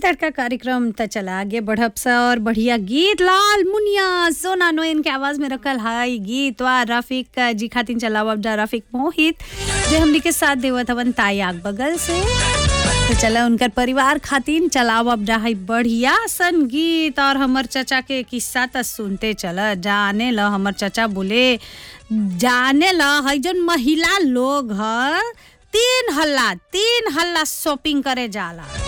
तड़का कार्यक्रम त चला आगे बढ़ब सा और बढ़िया गीत लाल मुनिया सोना नोयन के आवाज में रखल हाई गीत वा रफीक जी खातिन चलाव अब जा रफीक मोहित जे हमनी के साथ देवत हवन ताई आग बगल से तो चला उनकर परिवार खातिन चलाव अब जा है बढ़िया सन गीत और हमर चचा के किस्सा त सुनते चल जाने ल हमर चचा बोले जाने ल है जन महिला लोग ह तीन हल्ला तीन हल्ला शॉपिंग करे जाला